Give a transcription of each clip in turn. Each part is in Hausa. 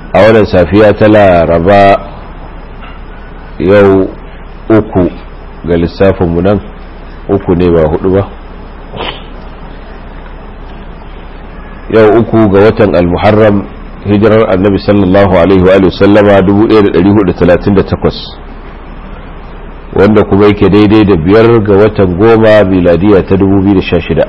a wannan safiya ta laraba yau uku ga lissafinmu nan uku ne ba hudu ba yau uku ga watan almuharram hijirar annabi sallallahu alaihi wa sallama 1438 wanda kuma yake daidai da biyar ga watan goma miladiya ta 2016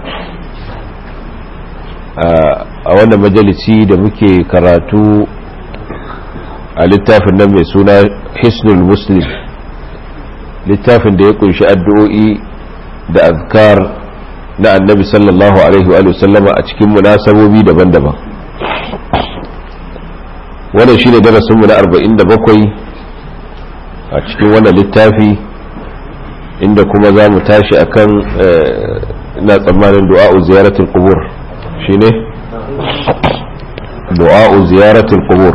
a wannan majalisi da muke karatu a littafin nan mai suna hisnul muslim littafin da ya kunshi addu'o'i da azkar na annabi sallallahu alaihi wa sallama a cikin munasabobi daban-daban wannan shine darasinmu na 47 a cikin wannan littafi inda kuma za mu tashi akan ina tsammanin du'a'u ziyaratul qubur shine du'a'u ziyaratul qubur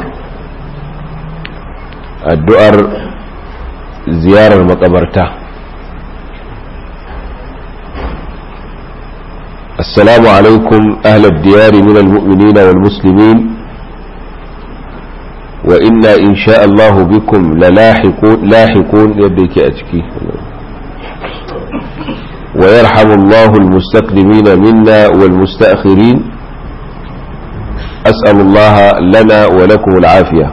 addu'ar ziyarar makabarta assalamu alaikum ahlad diyari min almu'minina wal muslimin wa inna insha Allah bikum lalahiqun lahiqun yadda yake a ciki ويرحم الله المستقدمين منا والمستأخرين أسأل الله لنا ولكم العافية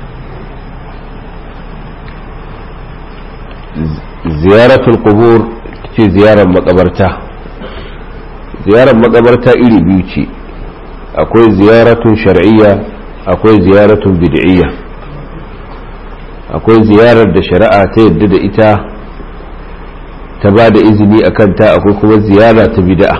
زيارة القبور في زيارة مقبرته زيارة مقبرته إلي بيوتي أكوي زيارة شرعية أكوي زيارة بدعية أكوي زيارة شرعة تيدد إتا ta ba da izini a kanta akwai kuma ziyara ta bida'a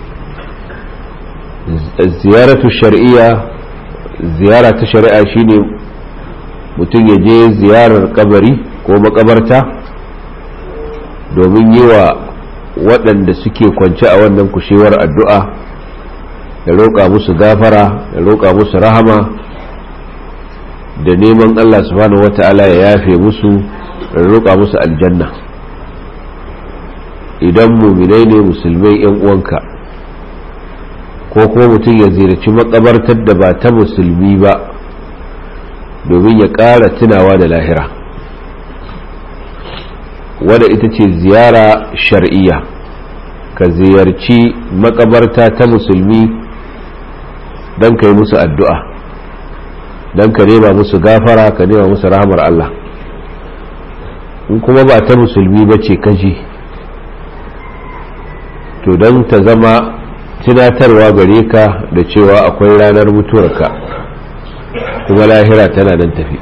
ziyaratu shar'iyya ziyara ta shari'a shine mutum ya je ziyarar kabari ko makabarta domin yi wa waɗanda suke kwance a wannan kushewar addu'a da roƙa musu gafara da roƙa musu rahama da neman Allah subhanahu wata'ala ya yafe musu da roƙa musu aljanna idan muminai ne musulmai yan uwanka ko kuma mutum ya ziyarci makabartar da ba ta musulmi ba domin ya ƙara tunawa da lahira wadda ita ce ziyara shar'iyya ka ziyarci makabarta ta musulmi don ka yi musu addu'a don ka nema musu gafara ka nema musu rahamar Allah in kuma ba ta musulmi ba ce kaji to don ta zama tunatarwa gare ka da cewa akwai ranar mutuwarka kuma lahira tana nan tafi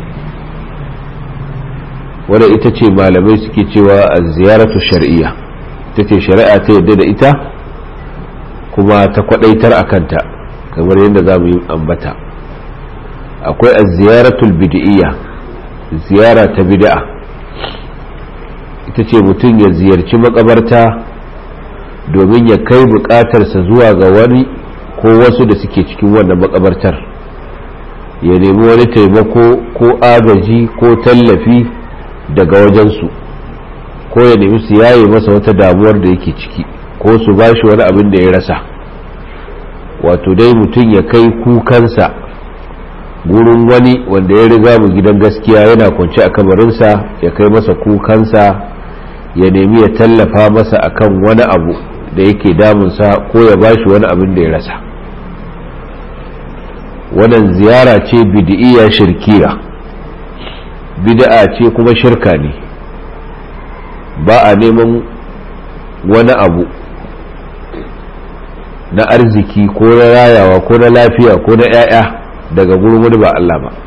wadda ita ce malamai suke cewa a ziyaratu shari'a ta ce shari'a ta yadda da ita kuma ta kwadaitar a kanta kamar yadda za mu yi ambata akwai a ziyaratul bid'iyya ziyara ta bid'a ita ce mutum ya ziyarci makabarta domin ya kai bukatarsa zuwa ga wani ko wasu da suke cikin wannan makabartar ya nemi wani taimako ko agaji ko tallafi daga wajensu ko ya nemi su yaye masa wata damuwar da yake ciki ko su ba shi wani abin da ya rasa wato dai mutum ya kai kukansa gurin wani wanda ya riga mu gidan gaskiya yana kwance a kamarinsa ya kai masa kukansa ya nemi ya tallafa masa akan wani abu da yake damunsa ko ya bashi wani abin da ya rasa wannan ziyara ce bid'iyya shirkiya bid'a ce kuma shirka ne ba a neman wani abu na arziki ko na rayawa ko na lafiya ko na 'ya'ya daga gurin wani ba Allah ba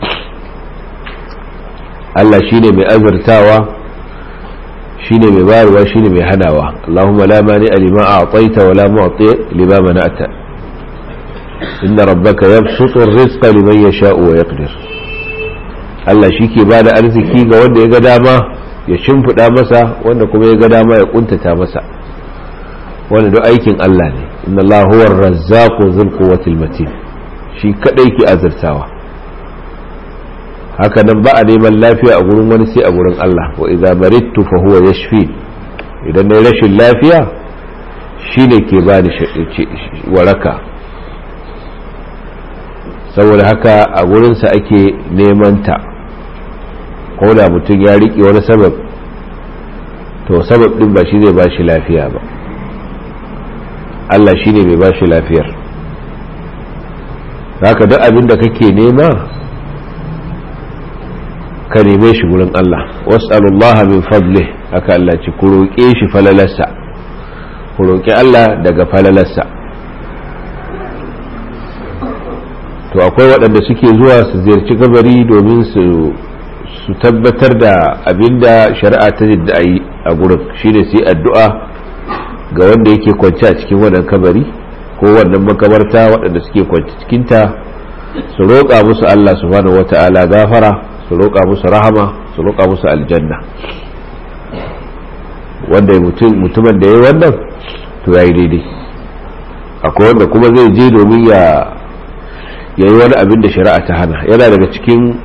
Allah shine mai azurtawa shine mai bayarwa shine mai hanawa Allahumma la mani lima a'taita wa la mu'ti lima mana'ta inna rabbaka yabsutu ar-rizqa liman yasha'u wa yaqdir Allah shike bada arziki ga wanda ya ga dama ya shimfida masa wanda kuma ya ga dama ya kuntata masa wanda duk aikin Allah ne inna Allah huwa ar-razzaqu dhul quwwati matin shi kadai ke azurtawa haka nan ba a neman lafiya a gurin wani sai a gurin Allah wa idza maridtu fa huwa yashfi idan nayi rashin lafiya shine ke bani waraka saboda haka a gurinsa ake neman ta ko da mutum ya riƙe wani sabab to sabab ɗin ba shi zai ba shi lafiya ba Allah shi ne mai ba shi lafiyar haka duk abin da kake nema ka neme shi gurin Allah was'alullaha min fadli haka Allah ce ku roƙe shi falalarsa ku roƙi Allah daga falalarsa to akwai waɗanda suke zuwa su ziyarci gabari domin su su tabbatar da abinda shari'a ta jidda a yi a gurin shine su yi addu'a ga wanda yake kwanci a cikin wannan kabari ko wannan makabarta waɗanda suke kwanci cikinta su roƙa musu Allah subhanahu wata'ala gafara su roƙa musu rahama su roƙa musu aljanna wanda mutumin da ya yi wannan to ya yi daidai akwai wanda kuma zai je domin ya yi wani abin da shari'a ta hana yana daga cikin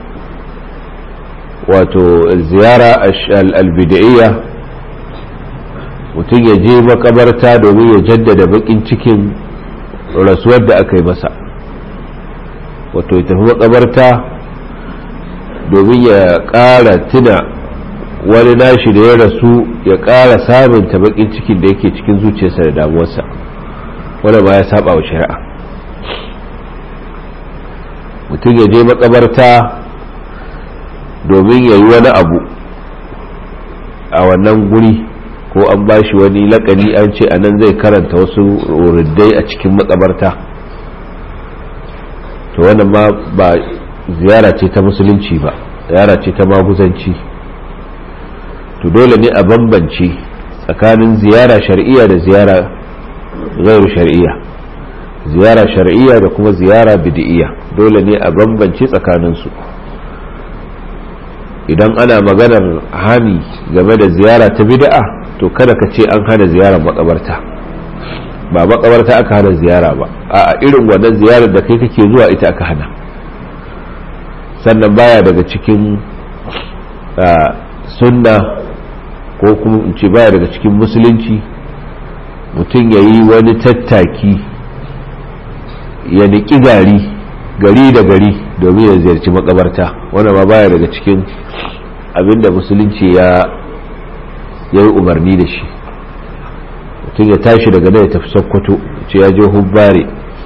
wato ziyara albida'iyya mutum ya je makabarta domin ya jaddada bakin cikin rasuwar da aka yi masa wato ya tafi makabarta domin ya ƙara tuna wani nashi da ya rasu ya ƙara sabunta bakin cikin da yake cikin zuciyarsa da damuwarsa wanda ba ya saba wa shari'a mutum ya je makabarta domin ya yi wani abu a wannan guri ko an ba shi wani lakani an ce a nan zai karanta wasu riddai a cikin makabarta to wannan ma ba ziyara ce ta musulunci ba ziyara ce ta maguzanci to dole ne a bambance tsakanin ziyara shar'iyya da ziyara gairu shar'iyya ziyara shar'iyya da kuma ziyara bid'iyya dole ne a bambance tsakaninsu idan ana maganar hani game da ziyara ta bid'a to kada ka ce an hana ziyarar makabarta ba makabarta aka hana ziyara ba a irin wannan ziyarar da kai kake zuwa ita aka hana sannan baya daga cikin sunna ko kuma in ce baya daga cikin musulunci mutum ya yi wani tattaki ya niƙi gari gari da gari domin ya ziyarci makabarta wanda ma baya daga cikin abinda musulunci ya yi umarni da shi mutum ya tashi daga nan ya tafi sokoto ce ya je hubbare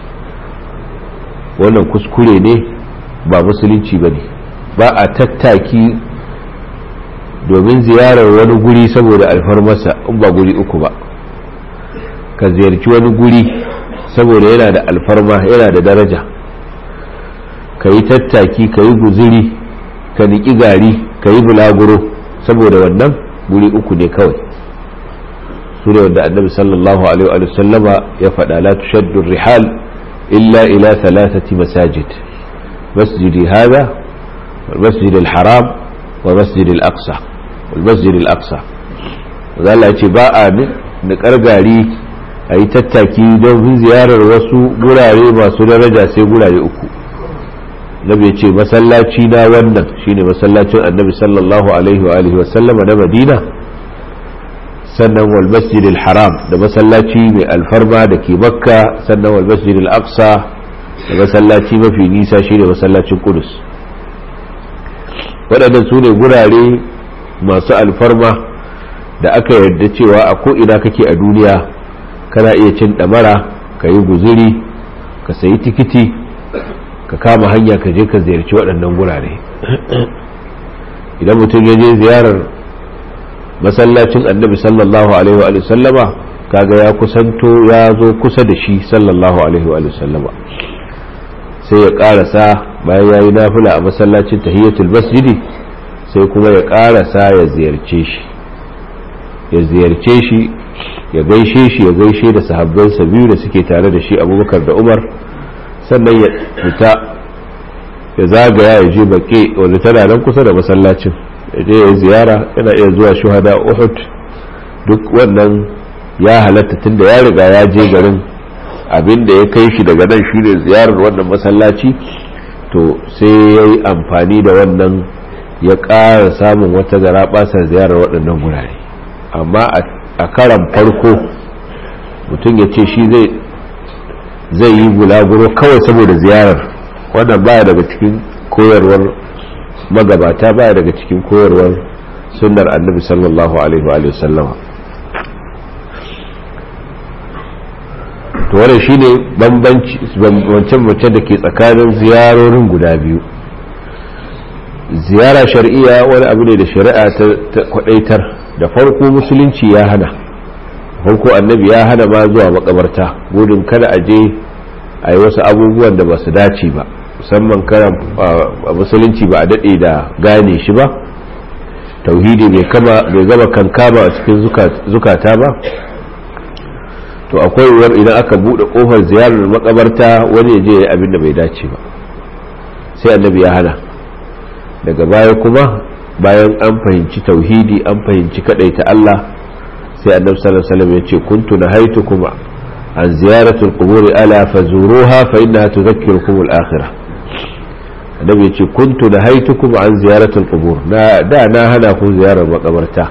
wannan kuskure ne ba musulunci ba ne ba a tattaki domin ziyarar wani guri saboda alfarmasa in ba guri uku ba ka ziyarci wani guri saboda yana da alfarma yana da daraja ka yi tattaki ka yi guziri ka niƙi gari ka yi bulaguro saboda wannan guri uku ne kawai su ne wanda annabi sallallahu alaihi wa sallama ya faɗa la tushaddu rihal illa ila thalathati masajid masjidi hada wal masjid al haram wa masjid al aqsa wal masjid al aqsa Allah ce ba a niƙar gari a yi tattaki don ziyarar wasu gurare masu daraja sai gurare uku nabi ya ce masallaci na wannan shine masallacin annabi sallallahu alaihi wa alihi wasallama na madina sannan wal masjidil haram da masallaci mai alfarma da ke makka sannan wal masjidil aqsa da masallaci mafi nisa shine masallacin kudus waɗannan su ne gurare masu alfarma da aka yarda cewa a ko'ina kake a duniya kana iya cin ɗamara ka yi guziri ka sayi tikiti ka kama hanya ka je ka ziyarci waɗannan gurare idan mutum ya je ziyarar masallacin annabi sallallahu alaihi wa sallama kaga ya kusanto ya zo kusa da shi sallallahu alaihi wa sallama sai ya karasa bayan ya yi nafila a masallacin tahiyatul masjidi sai kuma ya karasa ya ziyarce shi ya ziyarce shi ya gaishe shi ya gaishe da sahabbansa biyu da suke tare da shi abubakar da umar sannan ya fita ya zagaya ya je baƙe wanda tana nan kusa da masallacin ya je ya ziyara yana iya zuwa shuhada uhud duk wannan ya halatta tunda ya riga ya je garin abin da ya kai shi daga nan shine ziyarar wannan masallaci to sai ya yi amfani da wannan ya ƙara samun wata gara basar ziyarar waɗannan gurare amma a karan farko mutum ya ce shi zai zai yi bulaguro kawai saboda ziyarar wannan baya daga cikin koyarwar magabata baya daga cikin koyarwar sunnar annabi sallallahu alaihi wa sallama to wannan shine bambanci bambance da ke tsakanin ziyarorin guda biyu ziyara shar'iyya wani abu ne da shari'a ta kwadaitar da farko musulunci ya hana farko annabi ya hana ma zuwa makabarta gudun kada a je a yi wasu abubuwan da ba su dace ba musamman karan musulunci ba a daɗe da gane shi ba tauhidi bai gama kankama a cikin zukata ba to akwai yiwuwar idan aka buɗe ƙofar ziyarar makabarta wani ya je ya abin da bai dace ba sai annabi ya hana daga baya kuma bayan an fahimci tauhidi an fahimci ta Allah sai annabi sallallahu alaihi wasallam ya ce kuntu nahaitukum an ziyaratul qubur ala fazuruha fa innaha tudhakkirukum al-akhirah annabi ya ce kuntu nahaitukum an ziyaratul qubur na da na hana ku ziyarar makabarta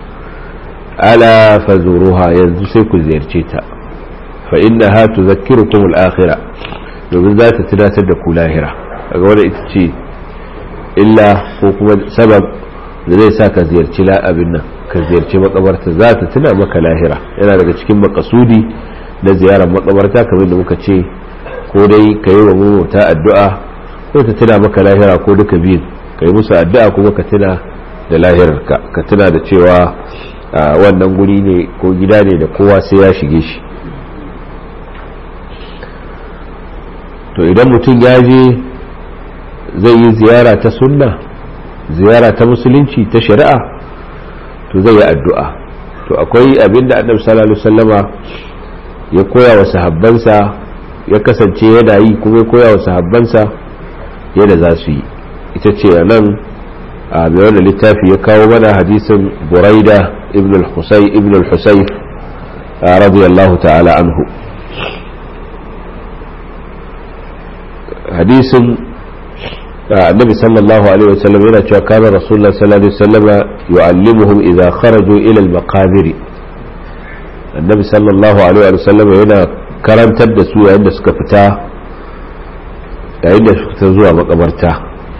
ala fazuruha yanzu sai ku ziyarce ta fa innaha tudhakkirukum al-akhirah domin za ta tunatar da ku lahira kaga wannan ita ce illa ko kuma sabab da zai sa ka ziyarci abin nan ka ziyarci makabarta za ta tuna maka lahira yana daga cikin makasudi na ziyarar makabarta kamar da muka ce ko dai ka yi wa mamata addu'a ko ta tuna maka lahira ko duka biyun ka yi musu addu'a kuma ka tuna da lahirarka ka tuna da cewa wannan guri ne ko gida ne da kowa sai ya shige shi to idan mutum ya je zai yi ziyara ta sunna ziyara ta musulunci ta shari'a to zai yi addu'a to akwai abinda annabi sallallahu alaihi wasallama ya koya wa sahabbansa ya kasance yana yi kuma ya koya wa sahabbansa yadda za su yi ita ce nan a mai wanda littafi ya kawo mana hadisin buraida ibn al-husay ibn al-husayf radiyallahu ta'ala anhu hadisin النبي صلى الله عليه وسلم هنا كان رسول الله صلى الله عليه وسلم يعلمهم إذا خرجوا إلى المقابر النبي صلى الله عليه وسلم هنا كرم تدسوا عند سكفتا عند سكفتا مقبرتا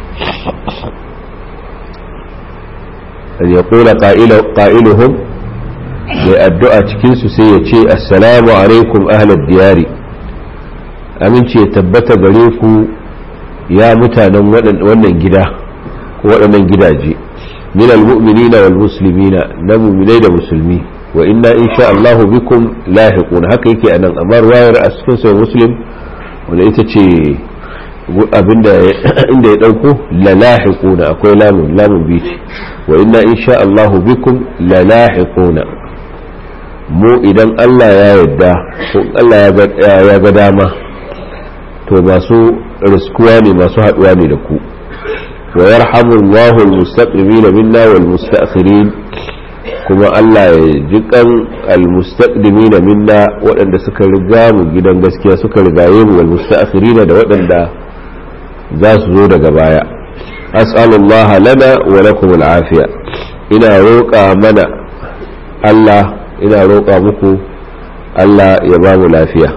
أن يقول قائل قائلهم للدعاء تكنس سيتي السلام عليكم أهل الديار أمن تبت بريكم ya mutanen wannan gida ko waɗannan gidaje min almu'minina wal muslimina na mu'minai da musulmi wa inna insha Allahu bikum lahiqun haka yake anan amma ruwayar a cikin sai muslim wanda ita ce abinda inda ya dauko la lahiquna akwai lamun lamun biti wa inna insha Allahu bikum la lahiquna mu idan Allah ya yarda ko Allah ya ga dama to masu riskuwa ne masu haduwa ne da ku wa yarhamu Allahu almustaqdimin minna wal mustaakhirin kuma Allah ya ji kan almustaqdimin minna waɗanda suka riga mu gidan gaskiya suka rigaye mu wal mustaakhirin da waɗanda za su zo daga baya as'alullaha lana wa lakum al'afiya ina roƙa mana Allah ina roƙa muku Allah ya ba mu lafiya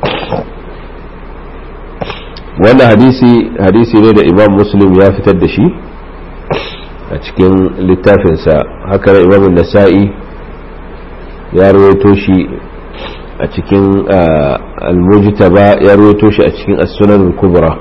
wannan hadisi hadisi ne da imam muslim ya fitar da shi a cikin littafinsa haka da imam nasa'i ya rawaito shi a cikin al-mujtaba ya rawaito shi a cikin as-sunan kubra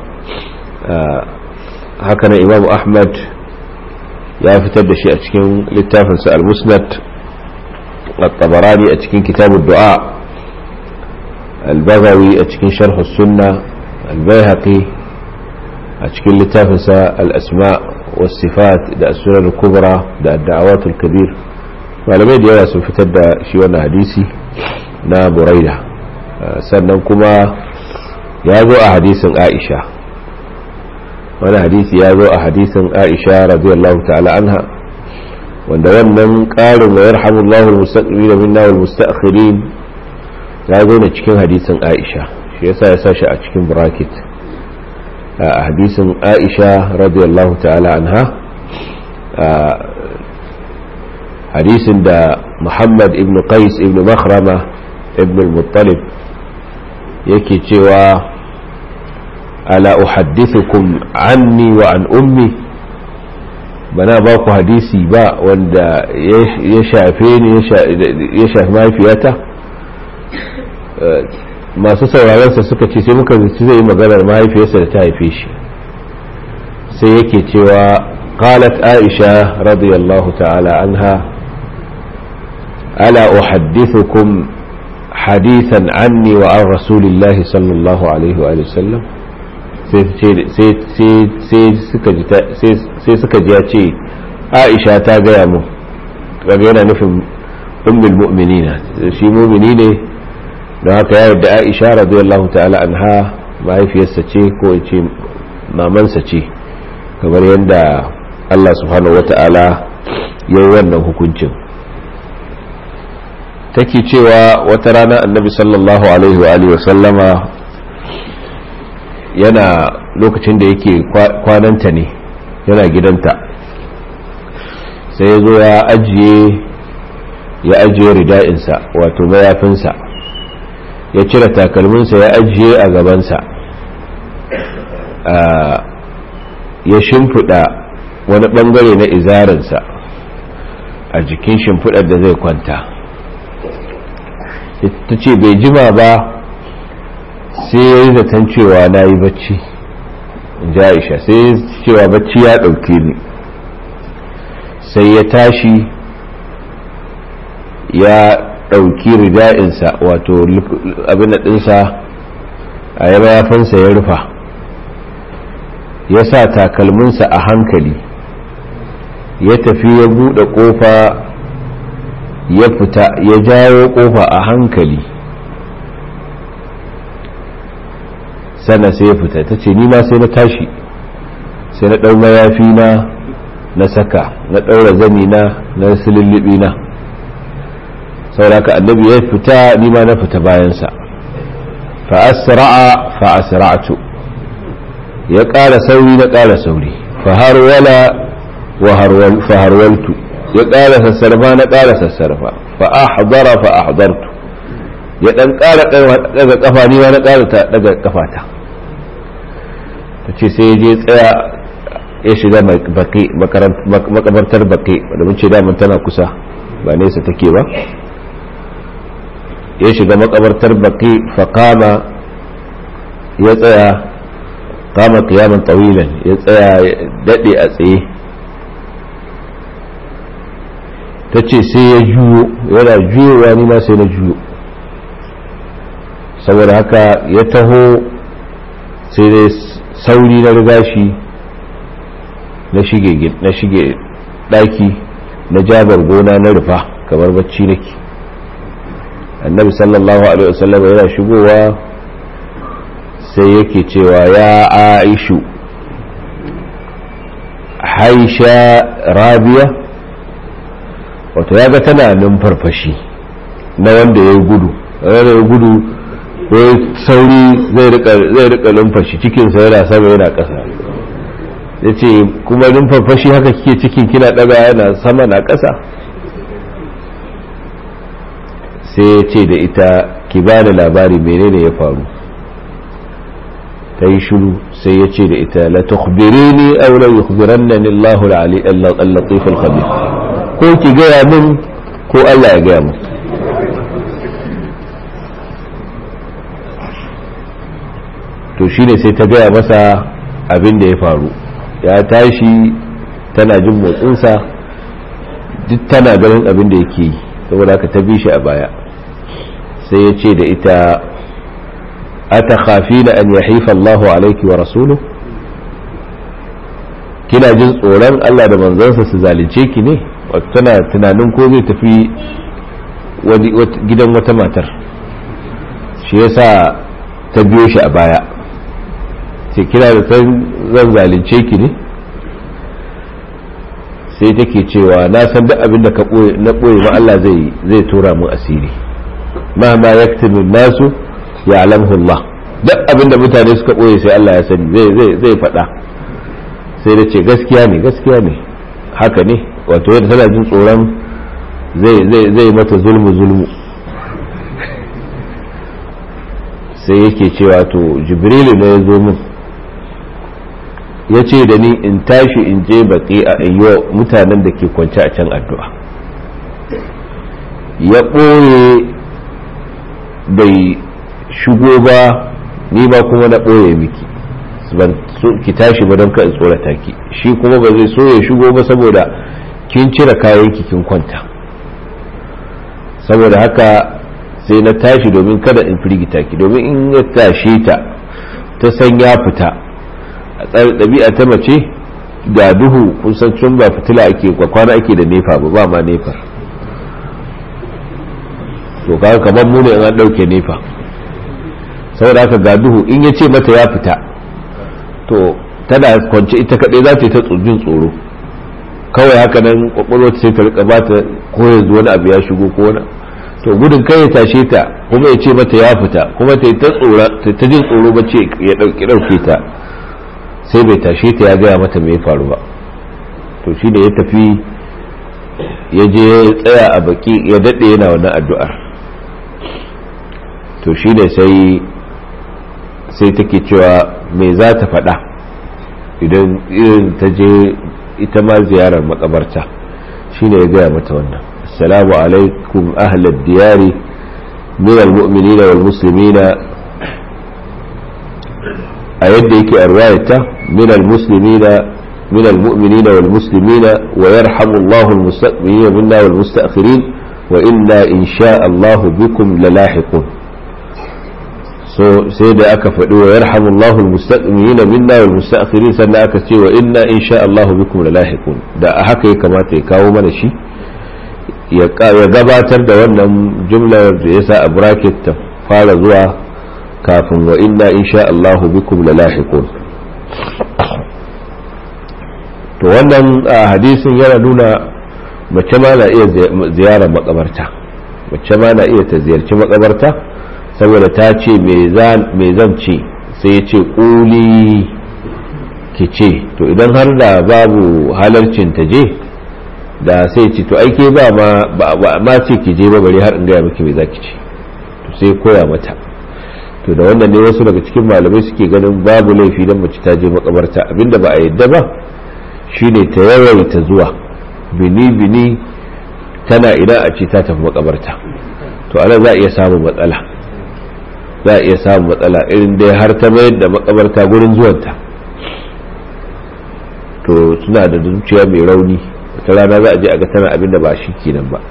haka na imam ahmad ya fitar da shi a cikin littafinsa al-musnad at-tabarani a cikin kitabud du'a al-baghawi a cikin sharh as-sunnah البيهقي أشكل لتافنسا الأسماء والصفات دا السنن الكبرى دا الدعوات الكبير malamai da yawa sun fitar da shi wannan hadisi na buraida sannan kuma ya zo a hadisin aisha wani hadisi ya zo a hadisin aisha radiyallahu ta'ala anha wanda wannan ƙarin wa yarhamullahu al-mustaqbilina minna wal mustaakhirin ya zo ne cikin hadisin aisha shi yasa ya sa shi a cikin bracket a hadisin aisha radiyallahu ta'ala anha hadisin da muhammad ibn qais ibn makhrama ibn al-muttalib yake cewa ala uhaddithukum anni wa an ummi bana ba ku hadisi ba wanda ya shafe ni ya shafi mahaifiyata masu sauraronsa suka ce sai muka zaci zai yi maganar mahaifiyarsa da ta haife shi sai yake cewa qalat aisha radiyallahu ta'ala anha ala uhaddithukum hadithan anni wa an rasulillahi sallallahu alaihi wa sallam sai suka ji ya ce aisha ta gaya mu kaga yana nufin ummul mu'minina shi mu'mini ne don haka ya yadda aisha radiyallahu ta'ala anha mahaifiyarsa ce ko ce mamansa ce kamar yadda Allah subhanahu wata'ala ya yi wannan hukuncin take cewa wata rana annabi sallallahu alaihi wa alihi wasallama yana lokacin da yake kwananta ne yana gidanta sai ya zo ya ajiye ya ajiye rida'insa wato mayafinsa ya cire takalminsa ya ajiye a gabansa ya shimfiɗa wani ɓangare na izarinsa a jikin shimfiɗar da zai kwanta ta ce bai jima ba sai ya yi zaton cewa na yi bacci in ji aisha sai cewa bacci ya ɗauke ni sai ya tashi ya ɗauki rida'insa wato abin ɗinsa a yi mayafinsa ya rufa ya sa takalminsa a hankali ya tafi ya buɗe ƙofa ya fita ya jawo ƙofa a hankali sannan sai ya fita ta ce nima sai na tashi sai na ɗau mayafi na na saka na ɗaura zani na na silillibi na sauraka annabi ya fita nima na fita bayansa fa'asra'a fa'asra'atu ya ƙara sauri na ƙara sauri faharwala faharwaltu ya ƙara sassarfa na ƙara sassarfa fa'ahdara fa'ahdartu ya ɗan ƙara daga ƙafa nima na ƙara daga ƙafata ta ce sai ya je tsaya ya shiga makabartar baƙi wadda mun ce damun tana kusa ba nesa take ba ya shiga makabartar baƙi faƙama ya tsaya kama kiyaman tawilan ya tsaya daɗe a tsaye ta ce sai ya juyo yana juyowa ni ma sai na juyo saboda haka ya taho sai dai sauri na riga shi na shige ɗaki na jabar gona na rufa kamar bacci nake annabi sallallahu alaihi wasallam yana shigowa sai yake cewa ya aishu haisha rabiya wato ya ga tana numfarfashi na wanda ya gudu wanda ya gudu ya sauri zai rika numfashi cikinsa yana sama yana ƙasa ya ce kuma numfarfashi haka kike cikin kina ɗaga yana sama na ƙasa sai ya ce da ita ki ba da labari menene ya faru ta yi shiru sai ya ce da ita la tukhbirini aw la yukhbirannani Allahu al-latif al-khabir ko ki gaya min ko Allah ya gaya min to shine sai ta gaya masa abin da ya faru ya tashi tana jin motsinsa duk tana ganin abin da yake yi saboda haka ta bi shi a baya sai ya ce da ita ata khafina an yahifa Allahu alaiki wa rasuluhu kina jin tsoron Allah da manzansa su zalunce ki ne tana tunanin ko zai tafi gidan wata matar shi yasa ta biyo shi a baya sai kina da zan zalunce ki ne sai take cewa na san duk abin da na ɓoye ma Allah zai tura mu asiri ma ma yaktubu nasu ya alamhu Allah duk abin da mutane suka ɓoye sai Allah ya sani zai faɗa sai da ce gaskiya ne gaskiya ne haka ne wato yadda tana jin tsoron zai mata zulmu zulmu sai yake cewa to jibrilu ne ya zo min ya ce da ni in tashi in je baƙi a iyo mutanen da ke kwance a can addu'a ya ɓoye bai shigo ba ni ba kuma na ɓoye miki ban ki tashi ba don in tsorata ki shi kuma ba zai so ya shigo ba saboda kin cire kayan kin kwanta saboda haka sai na tashi domin kada in firgita ki domin in ya tashe ta ta san ya fita a tsarin ɗabi'a ta mace ga duhu kusan cin ba fitila ake kwana ake da nefa ba ba ma nefa to kaga kamar mu ne an ɗauke nefa saboda haka ga duhu in ya ce mata ya fita to tana kwance ita kaɗai za ta yi ta jin tsoro kawai haka nan kwakwalwa sai ta rika bata ko yanzu wani abu ya shigo ko wani to gudun kai ya tashe ta kuma ya ce mata ya fita kuma ta yi ta tsora ta jin tsoro ba ce ya ɗauki ɗauke ta sai bai tashe ta ya gaya mata mai faru ba to shi da ya tafi ya je ya tsaya a baki ya daɗe yana wannan addu'ar to shi ne sai sai take cewa me za ta faɗa idan irin ta je ita ma ziyarar makabarta shi ne ya gaya mata wannan assalamu alaikum ahlal diyari min almu'minina wal muslimina a yadda yake a ruwayata min almuslimina min almu'minina wal muslimina wa yarhamu Allahu almustaqbilina minna wal mustaakhirin wa inna insha Allah bikum lalahiqun so sai da aka faɗi wa yarhamullahu almustaqimina minna wal mustaakhirin sannan aka ce wa inna insha Allahu bikum lalahiqun da a haka ya kamata ya kawo mana shi ya gabatar da wannan jumlar da yasa a bracket ta fara zuwa kafin wa inna insha Allahu bikum lalahiqun to wannan hadisin yana nuna mace ma na iya ziyarar makabarta mace ma na iya ta ziyarci makabarta saboda ta ce me zan ce sai ya ce ƙuli ki ce to idan har da babu halarcin ta je da sai ce to aike ba ma ma ce ki je ba bari har in gaya miki me za ki ce to sai koya mata to da wannan ne wasu daga cikin malamai suke ganin babu laifi don mace ta je makabarta abinda ba a yadda ba shine ta yawaita zuwa bini bini tana ina a ce ta tafi makabarta to ana za a iya samun matsala za a iya samun matsala irin dai har ta mayar da makabarta gurin zuwanta to suna da zuciya mai rauni wata rana za a je a ga tana abin da ba shi kenan ba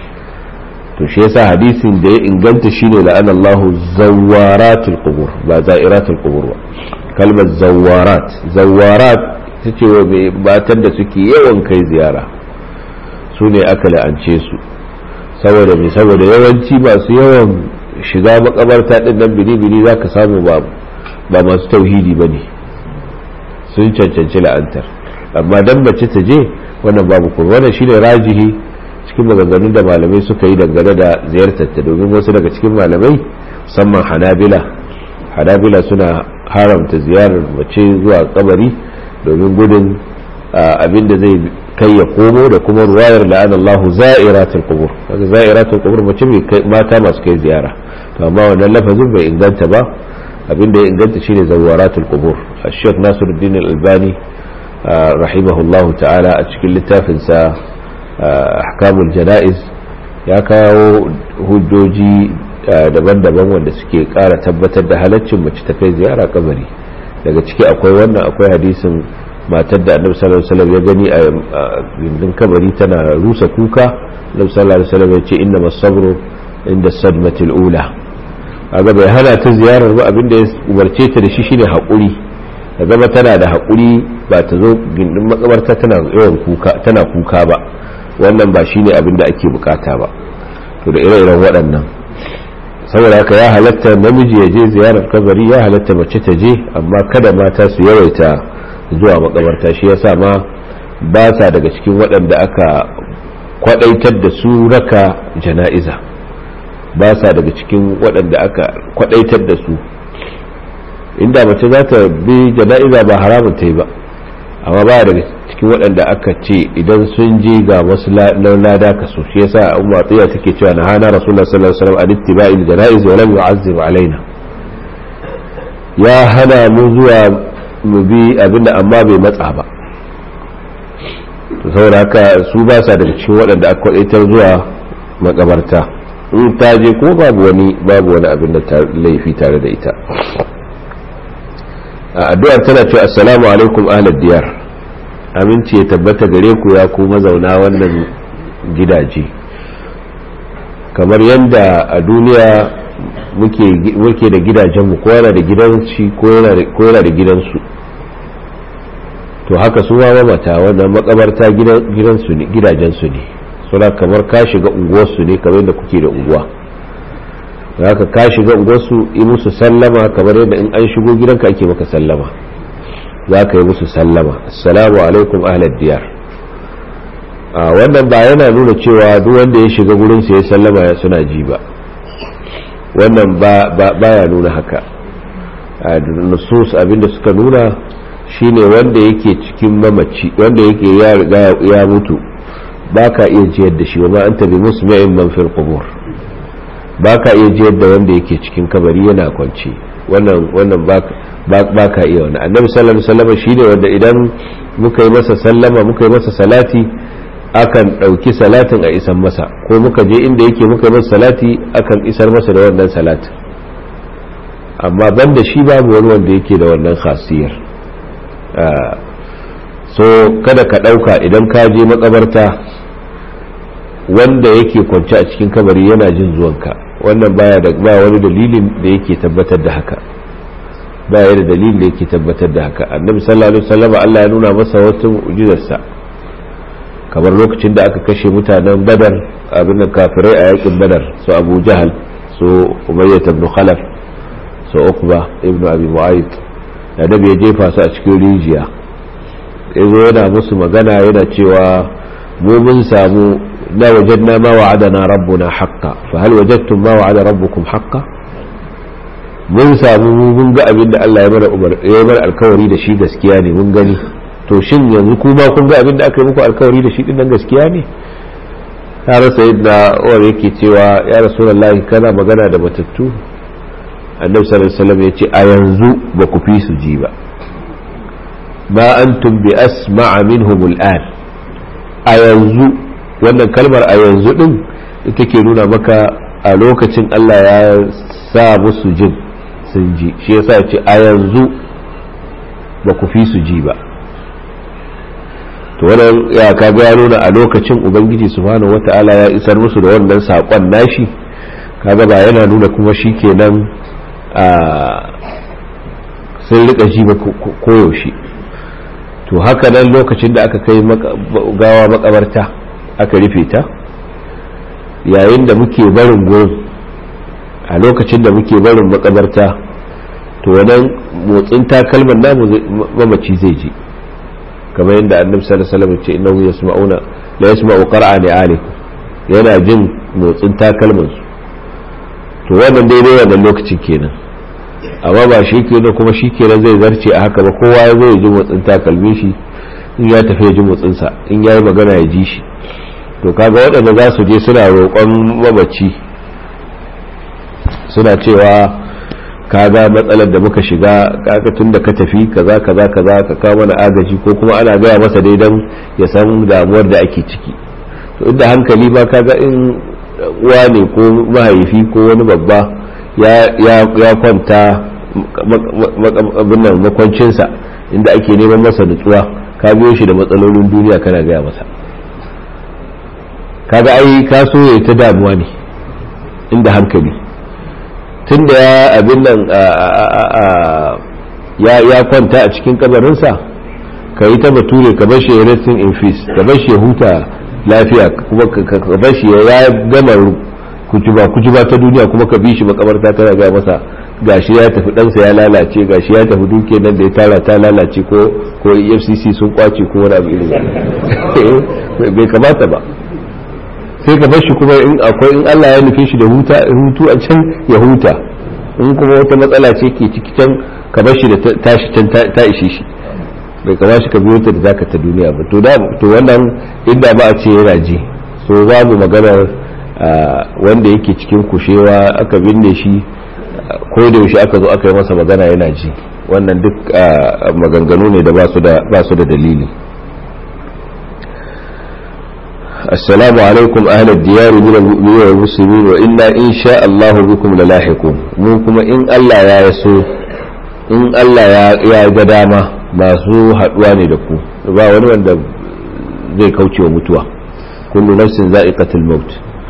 to shi yasa hadisin da ya inganta shine la'an Allahu zawaratul qubur ba za'iratul qubur ba kalmar zawarat zawarat ta ce wa mai batan da suke yawan kai ziyara su ne aka la'ance su saboda mai saboda yawanci masu yawan shiga makabarta din nan bini-bini za ka samu ba masu tauhidi ba ne sun cancanci la'antar amma dan mace ta je wannan babu kuma wannan shine rajihi cikin maganganun da malamai suka yi dangane da ziyartar ta domin wasu daga cikin malamai musamman hanabila hanabila suna haramta ziyarar mace zuwa kabari domin gudun abin da zai kai ya komo da kuma ruwayar la'an Allahu za'iratul qubur kaga za'iratul qubur mace mai mata masu kai ziyara to amma wannan lafazin bai inganta ba abin da ya inganta shine zawaratul qubur Sheikh Nasiruddin Al-Albani rahimahullahu ta'ala a cikin littafin sa ahkamul janaiz ya kawo hujjoji daban-daban wanda suke kara tabbatar da halaccin mace ta kai ziyara kabari daga ciki akwai wannan akwai hadisin matar da annabi sallallahu alaihi wasallam ya gani a gindin kabari tana rusa kuka annabi sallallahu alaihi wasallam ya ce inna masabru inda sadmatil ula kaga bai hana ta ziyarar ba abinda ya umarce ta da shi shine hakuri ta zama tana da hakuri ba ta zo gindin makabarta tana yawan kuka tana kuka ba wannan ba shine abinda ake bukata ba to da ire-iren waɗannan saboda haka ya halatta namiji ya je ziyarar kabari ya halatta mace ta je amma kada mata su yawaita zuwa makabarta shi yasa ma ba sa daga cikin waɗanda aka kwadaitar da su raka jana'iza ba sa daga cikin waɗanda aka kwadaitar da su inda mace za ta bi jana'iza ba haramun ta yi ba amma ba daga cikin waɗanda aka ce idan sun je ga wasu lada ka so shi yasa umma tsiya take cewa na hana rasulullah sallallahu alaihi wasallam an ittiba'il janaiz wa lam yu'azzib alaina ya hana mu zuwa mu bi abinda amma bai matsa ba to saboda haka su ba sa daga cikin waɗanda aka kwadaitar zuwa makabarta in ta je ko babu wani babu wani abin da laifi tare da ita a addu'ar tana cewa assalamu alaikum ahlad diyar aminci ya tabbata gare ku ya ku mazauna wannan gidaje kamar yadda a duniya muke da gidajenmu ko yana da gidansu ko yana da gidansu to haka su ma mamata wannan makabarta gidansu ne gidajensu ne suna kamar ka shiga unguwarsu ne kamar yadda kuke da unguwa haka ka shiga unguwarsu yi musu sallama kamar yadda in an shigo gidanka ake maka sallama za ka yi musu sallama assalamu alaikum ahlad diyar wannan ba yana nuna cewa duk wanda ya shiga gurin sa ya sallama ya suna ji ba wannan ba ya nuna haka nusus abinda suka nuna shine wanda yake cikin mamaci wanda yake ya riga ya mutu ba ka iya jiyar da shi wa ma anta bi musmi'in man fil qubur ba ka iya jiyar da wanda yake cikin kabari yana kwance wannan wannan ba ka iya wannan annabi sallallahu alaihi wasallam shine wanda idan muka yi masa sallama muka yi masa salati akan ɗauki salatin a isan masa ko muka je inda yake muka yi masa salati akan isar masa da wannan salatin amma banda shi babu wani wanda yake da wannan khasiyar so kada ka ɗauka idan ka je makabarta wanda yake kwance a cikin kabari yana jin zuwanka wannan baya da ba wani dalilin da yake tabbatar da haka ba ya da dalilin da yake tabbatar da haka annabi sallallahu alaihi wasallam Allah ya nuna masa wata mu'jizarsa kamar lokacin da aka kashe mutanen badar abin da kafirai a yakin badar su abu jahal su umayyah ibn khalaf su uqba ibn abi mu'ayyid da nabi ya jefa su a cikin rijiya yazo yana musu magana yana cewa mu mun samu la wajadna ma wa'adana rabbuna haqqan fa hal wajadtum ma wa'ada rabbukum haqqan mun samu mun ga abin da Allah ya mana umar ya mana alkawari da shi gaskiya ne mun gani to shin yanzu kuma kun ga abin da aka yi muku alkawari da shi din nan gaskiya ne ya rasa yadda uwar yake cewa ya rasulullahi kana magana da matattu annabi sallallahu alaihi wasallam ya ce a yanzu ba ku fi su ji ba ma antum bi asma'a minhum al'an a yanzu wannan kalmar a yanzu din ita ke nuna maka a lokacin Allah ya sa musu jin sun ji shi yasa ce a yanzu ba ku fi su ji ba to wannan ya kaga ya nuna a lokacin ubangiji subhanahu wata'ala ya isar musu da wannan sakon nashi kaga ba yana nuna kuma shi kenan a sun rika ji ba koyaushe to haka nan lokacin da aka kai gawa makabarta aka rufe ta yayin da muke barin gurin a lokacin da muke barin makabarta to wannan motsin takalman namu mamaci zai ji kamar yadda annabi sallallahu alaihi wasallam ce innahu yasma'una la yasma'u qara'a alikum yana jin motsin takalman su to wannan daidai wannan lokacin kenan amma ba shi kenan kuma shi kenan zai zarce a haka ba kowa ya zo ya ji motsin takalmin shi in ya tafi ya ji motsin sa in yayi magana ya ji shi to kaga waɗanda za su je suna roƙon mamaci suna cewa kaga matsalar da muka shiga kaga tun da ka tafi kaza kaza kaza ka kawo mana agaji ko kuma ana gaya masa dai dan ya san damuwar da ake ciki to inda hankali ba kaga in uwa ne ko mahaifi ko wani babba ya kwanta abinnan makwancinsa inda ake neman masa nutsuwa ka biyo shi da matsalolin duniya kana gaya masa kaga ai ka so ya ta damuwa ne inda hankali tun da ya abin nan ya kwanta a cikin kabarinsa ka yi ta bature ka bar shi ya resting in peace ka bar shi ya huta lafiya kuma ka bar shi ya gama kujuba kujuba ta duniya kuma ka bi shi makabarta ta ga masa gashi ya tafi ɗansa ya lalace gashi ya tafi duke nan da ya tara ta lalace ko ko efcc sun kwace ko wani abu irin bai kamata ba sai ka bar shi kuma in akwai in Allah ya nufe shi da huta hutu a can ya huta in kuma wata matsala ce ke ciki can ka bar shi da tashi can ta ishe shi bai kama shi ka biyo ta da zaka ta duniya ba to da to wannan inda ba a ce yana ji so babu maganar wanda yake cikin kushewa aka binne shi ko da yaushe aka zo aka yi masa magana yana ji wannan duk maganganu ne da ba su da dalili السلام عليكم أهل الديار من المؤمنين والمسلمين وإنا إن شاء الله بكم للاحقون منكم إن الله يا يسوع إن الله يا قدامة ما سوء حدواني لكم ba wani wanda zai kauce wa mutuwa kullu nafsin za'iqatul maut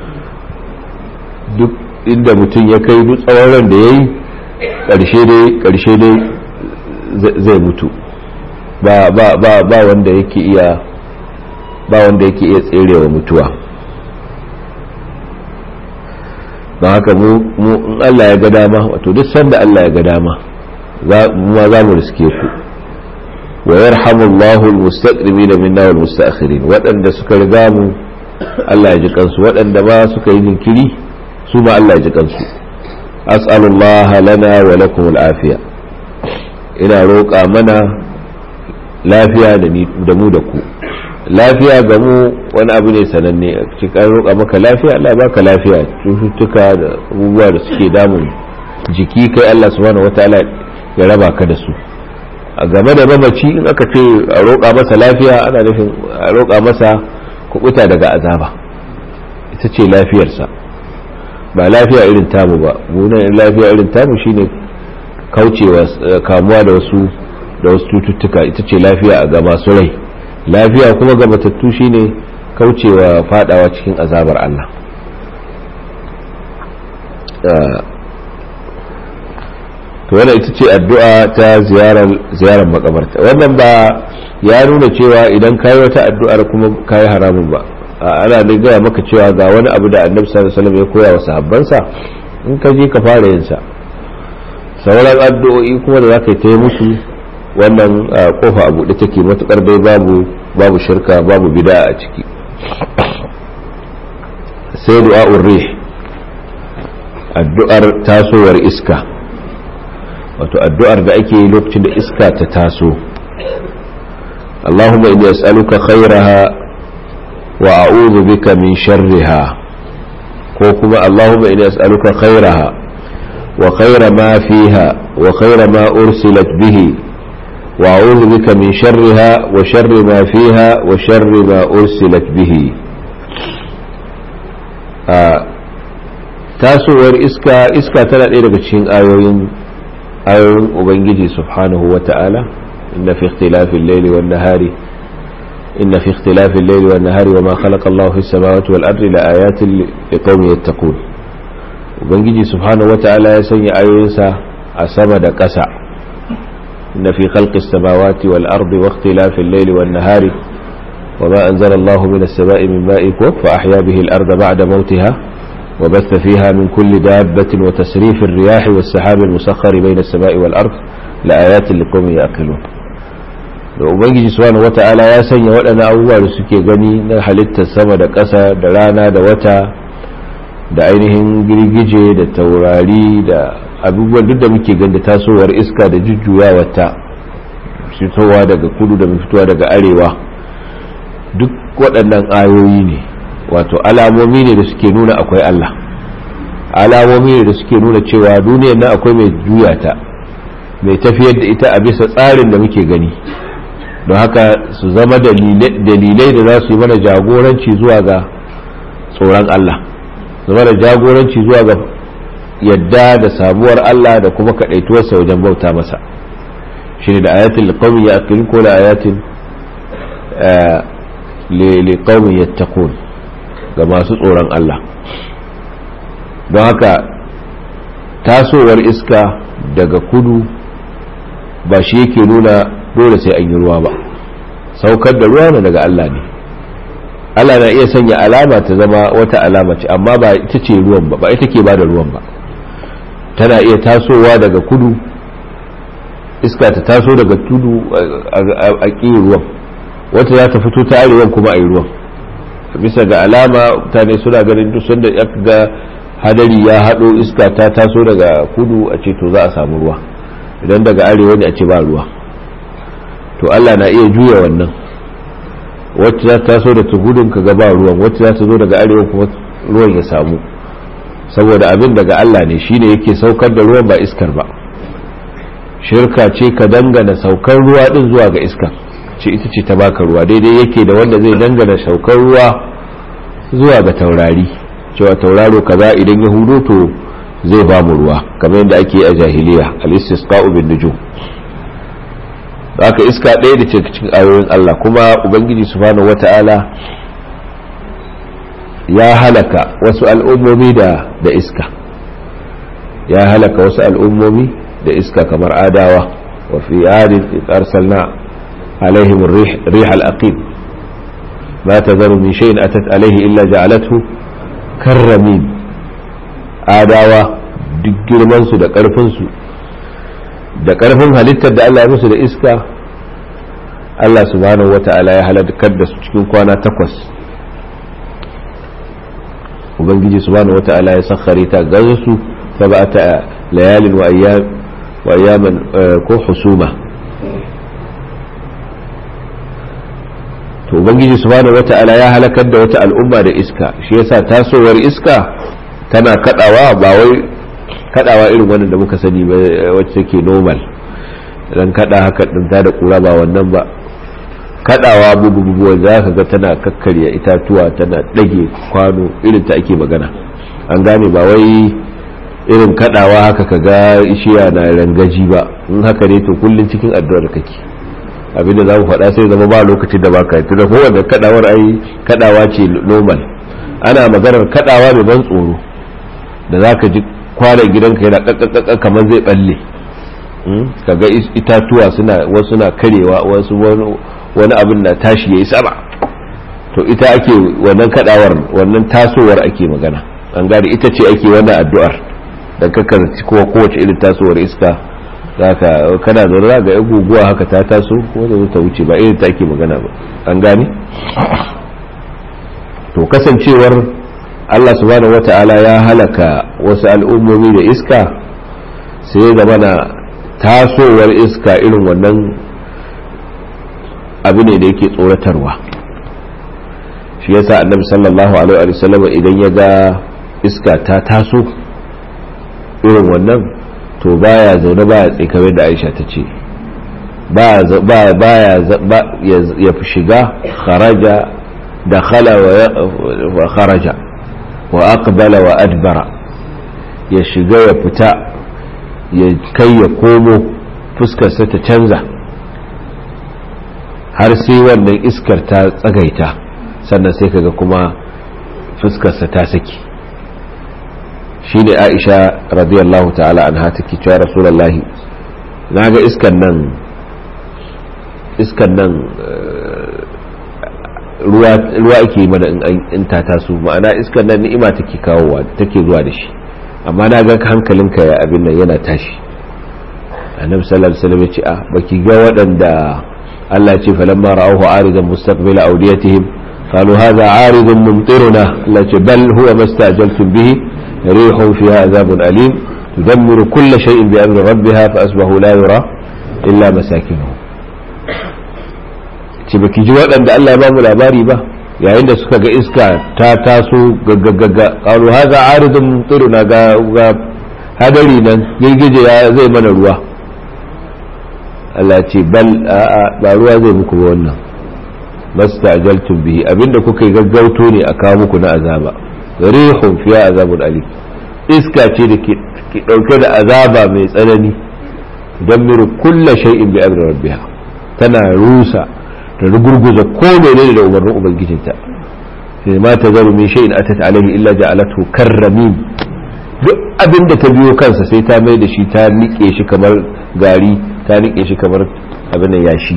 duk inda mutum ya kai duk tsawon ran da yayi karshe dai karshe dai zai mutu ba ba ba ba wanda yake iya ba wanda yake iya tserewa mutuwa don haka mu in Allah ya ga dama wato duk sanda Allah ya ga dama ma za mu riske ku wa yarhamu Allahu almustaqdimin minna wal mustaakhirin waɗanda suka riga mu Allah ya ji kansu waɗanda ba suka yi jinkiri su ma Allah ya ji kansu as'alullaha lana wa lakum al'afiya ina roƙa mana lafiya da mu da ku lafiya ga mu wani abu ne sananne a cikin roƙa maka lafiya Allah baka lafiya cututtuka da abubuwa da suke damun jiki kai Allah subhanahu wataala ya raba ka da su a game da mamaci in aka ce a roƙa masa lafiya ana nufin a roƙa masa kubuta daga azaba ita ce lafiyarsa ba lafiya irin tamu ba munan lafiya irin tamu shine kaucewa kamuwa da wasu da wasu cututtuka ita ce lafiya a ga masu rai lafiya kuma ga matattu shine kaucewa fadawa cikin azabar Allah to wannan ita ce addu'a ta ziyarar ziyarar makabarta wannan ba ya nuna cewa idan kayi wata addu'ar kuma kayi haramun ba ana da gaya maka cewa ga wani abu da annabi sallallahu alaihi wasallam ya koya wa sahabbansa in ka je ka fara yin sa sauran addu'o'i kuma da zaka yi musu wannan kofa a buɗe take matukar dai babu babu shirka babu bid'a a ciki sai du'a'ur rih addu'ar tasowar iska wato addu'ar da ake yi lokacin da iska ta taso Allahumma inni as'aluka khairaha wa a'udhu bika min sharriha ko kuma Allahumma inni as'aluka khairaha wa khaira ma fiha wa khaira ma ursilat bihi وأعوذ بك من شرها وشر ما فيها وشر ما أرسلت به tasowar iska iska tana ɗaya daga cikin ayoyin ayoyin ubangiji subhanahu wa ta'ala inna fi ikhtilafil layli wan nahari inna fi ikhtilafil layli wan nahari wama khalaqa Allahu fis samawati wal ardi la ayatin liqaumin yattaqun ubangiji subhanahu wa ta'ala ya sanya ayoyinsa a sama da ƙasa إن في خلق السماوات والأرض واختلاف الليل والنهار وما أنزل الله من السماء من ماء فأحيا به الأرض بعد موتها وبث فيها من كل دابة وتسريف الرياح والسحاب المسخر بين السماء والأرض لآيات لقوم يأكلون da ubangiji subhanahu wata'ala ya sanya waɗannan abubuwa da suke gani na halittar sama da ƙasa da rana da wata da ainihin girgije da taurari da abubuwan duk da muke ganda tasowar iska da jujjuyawarta fitowa daga kudu da fitowa daga arewa duk waɗannan ayoyi ne wato alamomi ne da suke nuna akwai Allah alamomi ne da suke nuna cewa duniyar nan akwai mai juya ta mai tafiyar da ita a bisa tsarin da muke gani don haka su zama dalilai da za su yi mana jagoranci zuwa ga tsoron Allah zama da jagoranci zuwa ga yadda da samuwar Allah da kuma kaɗaituwarsa wajen bauta masa shi ne da ayatin liƙaumin ya akilin ko da ayatin liƙaumin ya ga masu tsoron Allah don haka tasowar iska daga kudu ba shi yake nuna dole sai an yi ruwa ba saukar da ruwa na daga Allah ne Allah na iya sanya alama ta zama wata alama ce amma ba ita ce ruwan ba ba ita ke ba da ruwan ba tana iya tasowa daga kudu iska ta taso daga tudu a ƙin ruwan wata za ta fito ta arewan kuma a yi ruwan bisa ga alama mutane suna ganin duk sanda ya ga hadari ya haɗo iska ta taso daga kudu a ce to za a samu ruwa idan daga arewa ne a ce ba ruwa to Allah na iya juya wannan wacce za ta taso da gudun ka ga ba ruwan wacce za ta zo daga arewa kuma ruwan ya samu saboda abin daga Allah ne shine yake saukar da ruwan ba iskar ba shirka ce ka dangana saukar ruwa din zuwa ga iska ce ita ce ta baka ruwa daidai yake da wanda zai dangana saukar ruwa zuwa ga taurari cewa tauraro kaza idan ya hudo to zai ba mu ruwa kamar yadda ake a jahiliya al-istisqa'u bin nujum haka iska ɗaya da cikin ayoyin Allah kuma ubangiji subhanahu wata'ala ya halaka wasu al'ummomi da da iska ya halaka wasu al'ummomi da iska kamar adawa wa fi adin arsalna alaihim rih al-aqim ma tazaru min shay'in atat alaihi illa ja'alathu karramin adawa duk girman su da karfin su da karfin halittar da Allah ya musu da iska Allah subhanahu wata'ala ya halakar da su cikin kwana takwas ubangiji subhanahu wata'ala ya sakhare ta gaza su sab'ata layalin wa ayyam wa ayyaman ko husuma to ubangiji subhanahu wata'ala ya halakar da wata al'umma da iska shi yasa tasowar iska tana kadawa ba wai kadawa irin wannan da muka sani ba wacce take normal dan kada haka din ta da kura ba wannan ba kadawa bububuwa za ka ga tana kakkarya itatuwa tana dage kwano irin ta ake magana an gane ba wai irin kadawa haka ka ga ishiya na rangaji ba in haka ne to kullun cikin addu'ar kake abinda za mu faɗa sai zama ba lokacin da baka yi tunda kowanne kadawar ai kadawa ce normal ana maganar kadawa mai ban tsoro da za ka ji kwanan gidanka yana kakkakakka kamar zai balle kaga itatuwa suna wasu na karewa wasu wani abin na tashi ya yi sama to ita ake wannan kadawar wannan tasowar ake magana an gane ita ce ake wannan addu'ar da kakarci kowa kowace irin tasowar iska zaka kana zaune za ga yan guguwa haka ta taso wanda ta wuce ba irin ta ake magana ba an gane to kasancewar Allah subhanahu wata'ala ya halaka wasu al'ummomi da iska sai da mana tasowar iska irin wannan abu ne da yake tsoratarwa shi yasa annabi sallallahu alaihi wa sallam idan ya ga iska ta taso irin wannan to baya zaune baya tsikame da Aisha ta ce baya ya fi shiga kharaja da khala wa kharaja wa aqbala wa adbara ya shiga ya fita ya kai ya komo fuskarsa ta canza har sai wannan iskar ta tsagaita sannan sai kaga kuma fuskarsa ta saki shi ne aisha radiyallahu ta'ala an hata ki cewa rasulallahi na ga iskan nan iskan nan ruwa ake mana in ta taso ma'ana iskan nan ni'ima take kawowa take zuwa da shi amma na ga hankalinka ya abin nan yana tashi annabi sallallahu alaihi wasallam ya ce a baki ga waɗanda Allah ce falamma ra'awhu aridan mustaqbila awdiyatihim qalu hadha aridun mumtiruna Allah ce bal huwa mastajaltum bihi rihun fiha azabun alim tudammiru kulla shay'in bi amri rabbiha fa asbahu la yura illa masakinuhum ce baki ji waɗanda Allah ya ba mu labari ba yayin da suka ga iska ta taso gaggagagga qalu hadha aridun mumtiruna ga hadari nan girgije ya zai mana ruwa Allah ce bal a'a ba ruwa zai muku ba wannan mastajaltum bihi abinda kuka yi gaggauto ne a kawo muku na azaba rihun fiya azabun ali iska ce da ke dauke da azaba mai tsanani miru kulla shay'in bi amri rabbiha tana rusa ta rugurguza ko menene da umarnin ubangijinta sai ma ta zaru min shay'in atat alaihi illa ja'alathu karramin duk abinda ta biyo kansa sai ta mai da shi ta nike shi kamar gari ta rike shi kamar abin da yashi